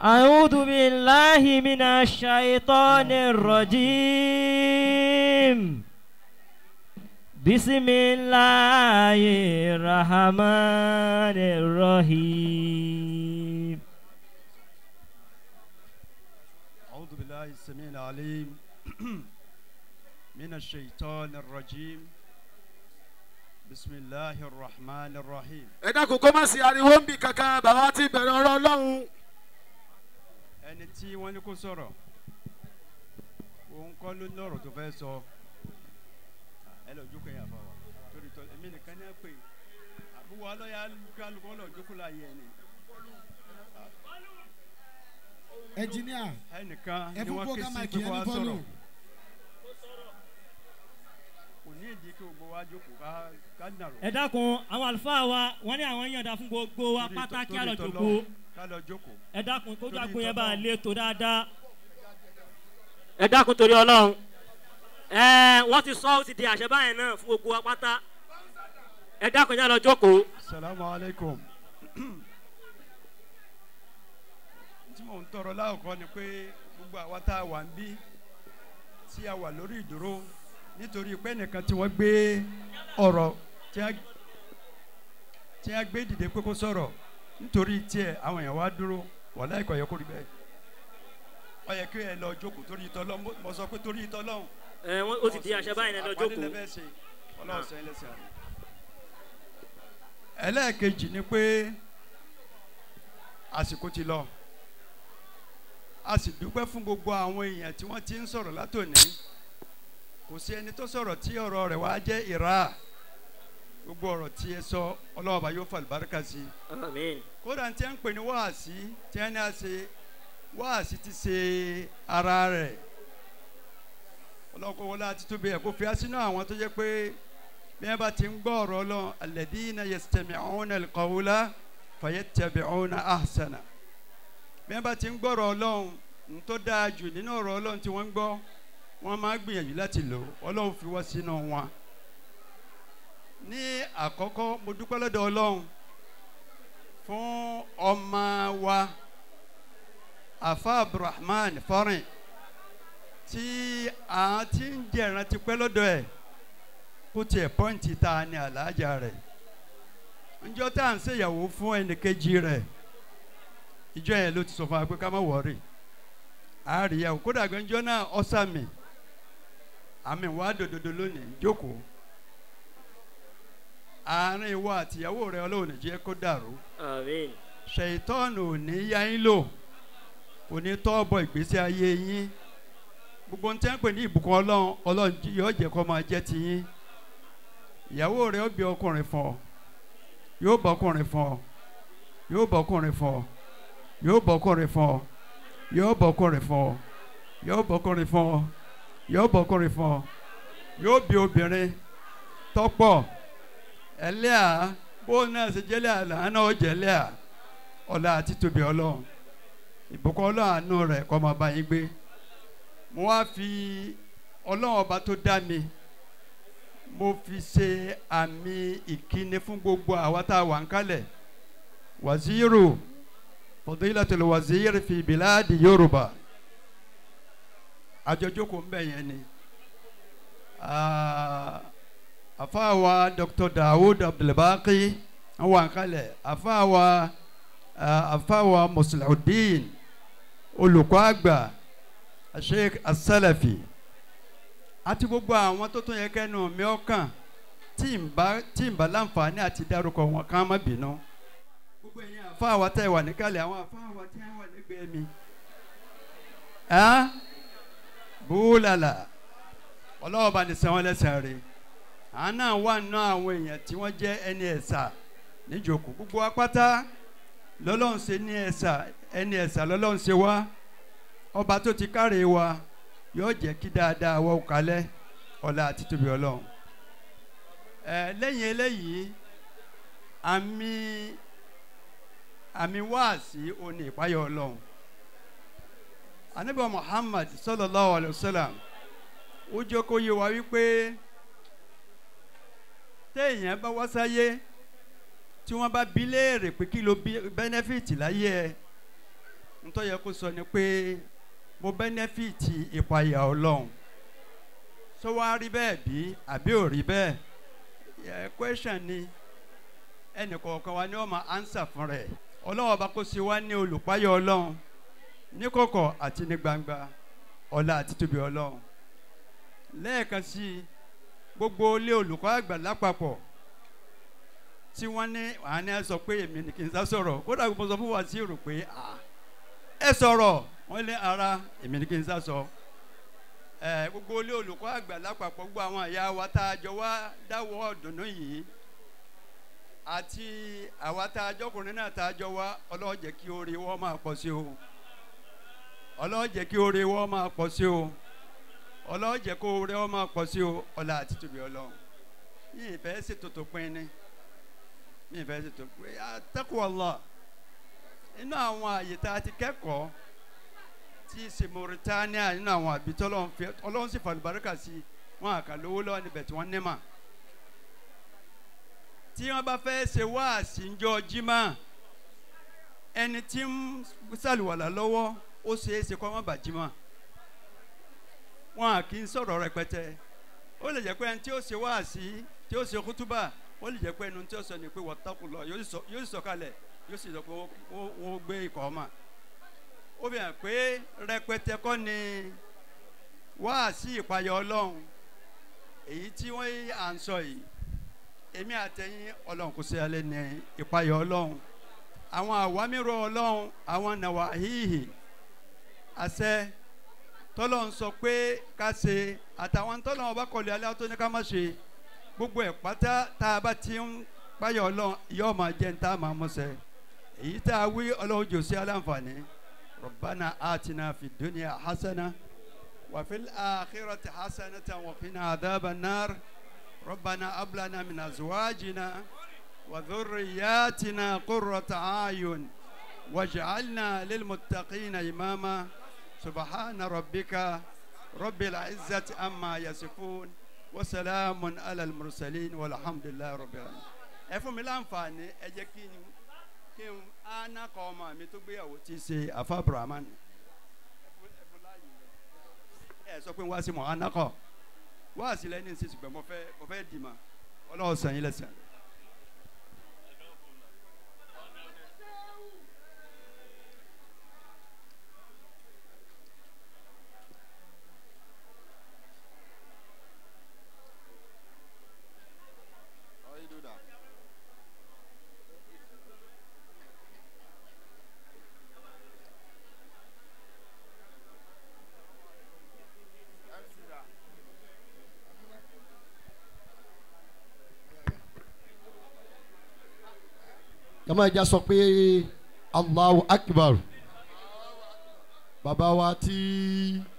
أعوذ بالله من الشيطان الرجيم بسم الله الرحمن الرحيم أعوذ بالله السميع العليم من الشيطان الرجيم بسم الله الرحمن الرحيم ẹ dákun kó má sí ariwo ń bì kankan bàbá ti bẹ̀rẹ̀ ọ̀rọ̀ ọlọ́run. ẹni tí wọ́n ní kó sọ̀rọ̀ òun kọ́ ló lọ́rọ̀ tó fẹ́ sọ ẹ lọ jókòó yẹn àfa wa torí tọ́ èmi nìkan ní ẹ pè àbúwọ̀ ọlọ́yà kálukọ́ lọ jókòó láàyè ẹni ẹnjìníà ẹnìkan ẹ ni fún wọ́n ké program sí àìkè pé kó ẹni wá fọlù sọ̀rọ̀ kò ní ìdí kí gbogbo wa jókòó ká ká nàró. ẹ dákun àwọn àlùfáà wa wọn ní àwọn yànda fún gbogbo wa Torí pátá tọ́- kí á lọ torí jòkó tọ́lọ́run, ká lọ jókòó. ẹ dákun kójú Torí àgbo yẹn bá tọ́lọ́run. lè tó dáadáa. ẹ dákun torí ọlọ́run ẹ wọ́n ti sọ ó ti di àṣẹ báyẹn náà fún gbogbo wa pátá ẹ dákun yẹn lọ jókòó. salamu alaikum tí mò ń tọrọ láwùkọ ni pé gbogbo àwa tá a wà ń bí tí a wà lórí ìdúró nítorí pé nìkan tí wọ́n gbé ọ̀rọ̀ tí a tí a gbé dìde pé kó sọ̀rọ̀ nítorí tiẹ̀ àwọn èèyàn wá dúró wàhálà ìkọ̀ yẹ kó rí bẹ́ẹ̀ ọ yẹ kí ẹ lọ jókòó torí ìtọ́lọ́ mo sọ pé torí ìtọ́lọ́hún ẹ wọ́n ó ti di àṣẹ báyẹn náà lọ jókòó. ọlọ́ọ̀sẹ̀ ẹlẹ́sẹ̀ àná. ẹlẹ́ẹ̀kejì ni pé àsìkò ti lọ a sì dúpẹ́ fún gbogbo àwọn èèyàn tí wọ́n ti ń sọ̀rọ̀ látòní kò sí ẹni tó sọ̀rọ̀ tí ọ̀rọ̀ rẹ̀ wá jẹ́ ìrà gbogbo ọ̀rọ̀ tí ẹ sọ ọlọ́ọ̀bá yóò fa àlùbáríkà sí i Àmín. kódà tí a ń pè ní wáàsí tí a ní a ṣe wáàsí ti ṣe ara rẹ̀ ọlọ́kọ̀ wọlé àti tóbi ẹ̀ kó fi á sínú àwọn tó jẹ́ pé bí wọ́n bá ti ń gbọ́ ọ̀rọ̀ ọlọ́run alladhina yastami'una alqawla fayattabi'una ahsana bí wọ́n bá ti ń gbọ́ ọ̀rọ̀ ọlọ́run ń tó dáa jù nínú ọ̀rọ̀ ọlọ́run tí wọ́n ń gbọ́ wọ́n máa gbìyànjú láti lò ọlọ́run fi wá sínú wọn. ní àkọ́kọ́ mo dúpẹ́ lọ́dọ̀ ọlọ́run fún ọmọ wa afa abdulrahman fọrin tí a ti ń jẹran ti pẹ́ lọ́dọ̀ ẹ̀ kó tiẹ̀ pọ́ǹtì ta ni àlàájá rẹ̀ njọ́ tá à ń ṣèyàwó fún ẹnìkejì rẹ̀ ìjọ yẹn ló ti sọ fún wa pé ká má wọ̀ọ́rì àríyáwó kódà gbẹ́njọ́ náà ọ̀sàmì àmì wàá dòdòdò lónìí jókòó àárín ìwọ àtìyàwó rẹ ọlọ́run ní jẹ́ kó dàrú Àmín. ṣèyítọ́ọ̀nù ò ní yá yín lò kò ní tọ́ọ̀bọ̀ ìgbésí ayé yín gbogbo ń tẹ́ ń pè ní ìbùkún ọlọ́run ọlọ́run jí- yóò jẹ́ kó máa jẹ́ ti yín ìyàwó rẹ ó bí ọkùnrin fún ọ yóò bọ́ ọkùnrin fún ọ yóò bọ́ ọkùnrin fún ọ yóò bọ́ ọkùnrin fún ọ yóò bọ́ ọkùnrin fún ọ yóò bọ́ ọkùnrin fún ọ yóò bọ́ ọkùnrin fún ọ yóò bí obìnrin tọ́pọ̀ ẹlẹ́à bó náà ṣe jẹ́lẹ́ àlàá náà ó jẹ́lẹ́ à ọlá àti tóbi ọlọ́run ìbùkún ọlọ́run àánú rẹ̀ kọ́ máa bá yín gbé mo wá fi ọlọ́run ọba tó dá mi mo fi ṣe àmì ìkíni fún gbogbo àwa tá a wà ń kalẹ̀ wàzírù fọdílàtò wàzírù fi bìláàdì yorùbá àjọjókòó ń bẹ̀ yẹn ni Ah, àfáàwá dr dawood abdulbaki wọ́n wà ń kalẹ̀ àfáàwá àfáàwá musuludeen olùkọ́ àgbà sheikh asalafi àti gbogbo àwọn tó tún yẹ kẹ́nu mi ọkàn tí n bá tí n bá láǹfààní àti dárúkọ wọn ká má bínú. gbogbo ẹ̀yin àfáàwá tẹ̀ wà níkàlẹ̀ àwọn àfáàwá tí wọ́n wà lẹ́gbẹ̀ẹ́ mi. ẹ́ búlàlà ọlọ́wọ́ bá ní sẹ́wọ́n lẹ́sẹ̀ rẹ̀ àwọn náà wà nínú àwọn èèyàn tí wọ́n jẹ́ ẹni ẹ̀sà níjòkó gbogbo apáta lọ́lọ́run ṣe ní ẹ̀sà ẹni ẹ̀sà lọ́lọ́run ṣe wá ọba tó ti káre wa yóò jẹ́ kí dáadáa wọ́ kalẹ̀ ọ̀la àti tóbi ọlọ́run ẹ lẹ́yìn eléyìí àmì àmì wáàsí òní ìpáyọ̀ ọlọ́run anabi muhammad sallallahu alayhi wa sallam ó jẹ́ kó yé wa wípé téèyàn bá wá sáyé tí wọ́n bá bí léèrè pé kí ló bí bẹ́nẹ́fìtì láyé ẹ ntọ́ yẹ kó sọ ni pé mo bẹ́nẹ́fìtì ìpayà ọlọ́run sọ wá rí bẹ́ẹ̀ bí àbí ò rí bẹ́ẹ̀ ẹ question ni ẹnì kọ̀ọ̀kan wa ni wọ́n máa answer fún rẹ̀ ọlọ́wọ́ bá kó sí wa ní olùpayà ọlọ́run ní kọ̀kọ̀ àti ní gbangba ọlá àti tóbi ọlọ́run lẹ́ẹ̀kan sí i gbogbo ilé olùkọ́ àgbà lápapọ̀ tí wọ́n ní àní ẹ sọ pé èmi ni kì í sá sọ̀rọ̀ kódà mo sọ fún wa sí rò pé "Ah, ẹ sọ̀rọ̀ wọ́n lé ara èmi ni kì í sá sọ ẹ gbogbo ilé olùkọ́ àgbà lápapọ̀ gbogbo àwọn àyà wa tá a jọ wá dáwọ́ ọ̀dùnnú yìí àti àwa tá a jọkùnrin náà tá a jọ wá ọlọ́wọ́ jẹ́ kí oore wọ́n máa pọ̀ sí o ọlọ́wọ́ jẹ́ kí oore wọ́n máa pọ̀ sí o ọlọ́wọ́ jẹ́ kó oore wọ́n máa pọ̀ sí o ọlá àti tóbi ọlọ́run mi ì fẹ́ ṣètò tó pin ni mi ì fẹ́ ṣètò pé àtẹ́kùn ọlọ́ inú àwọn àyè tá a ti kẹ́kọ̀ọ́ tí í ṣe mauritania nínú àwọn àbí tọ́lọ́run fi ọlọ́run sì fàlùbáríkà sí wọn àkà lówó lọ́wọ́ níbẹ̀ tí wọ́n ní mà tí wọ́n bá fẹ́ ṣe wáàsí ńjọ́ jimá ẹni tí ń ṣàlùwàlà lọ́wọ́ ó ṣeé ṣe kọ́ wọ́n bà jimá wọn à kì í sọ̀rọ̀ rẹpẹtẹ ó lè jẹ́ pé ẹni tí ó ṣe wáàsí tí ó ṣe kútúbà ó lè jẹ́ pé ẹni tí ó sọ ni pé wọ́tàkùn lọ yóò sì sọ- yóò sì sọ̀kalẹ̀ yóò sì sọ pé wọ́n- wọ́n wọ́n gbé ikọ̀ ọmọ ó fi hàn pé rẹpẹtẹ kọ́ ni wáàsí ìpayà ọlọ́run èyí tí wọ́n à ń sọ yìí èmi àtẹ̀yìn ọlọ́run kò sí alẹ́ ní ìpayà ọlọ́run àwọn àwámírò ọlọ́run àwọn nàwáhíhì àṣẹ tọ́lọ́run sọ pé ká ṣe àtàwọn tọ́lọ́run ọba kọ̀lẹ́ alẹ́ tó ní ká má ṣe gbogbo ẹ̀ pátá tá a bá ti ń páyà ọlọ́run yóò máa jẹ́ ní tá a máa mọ̀ṣẹ́ èyí tá a wí ọlọ́run jò sí aláǹfààní rọ̀bánà àtinà fi dúnìá hasana wàfíl àkírọ̀tì hasana tàn wàfínà àdábà náà rọ̀bánà abúlánà mìnà zuwájìnà وذرياتنا قرة أعين واجعلنا للمتقين إماما سبحان ربك رب العزة أما يصفون وسلام على المرسلين والحمد لله رب العالمين ẹ fún mi láǹfààní ẹ jẹ́ kí n kí n áná kọ ọmọ mi tó gbéyàwó tí í ṣe afa brahman ẹ sọ pé wá sí mọ áná kọ wá sí lẹ́ni sí ṣùgbọ́n mo fẹ́ mo fẹ́ dì mà ọlọ́wọ́ sàn yín lẹ́sàn. How you do that? MC that. jama ìjà sọ pé allahu akbar bàbá wa tí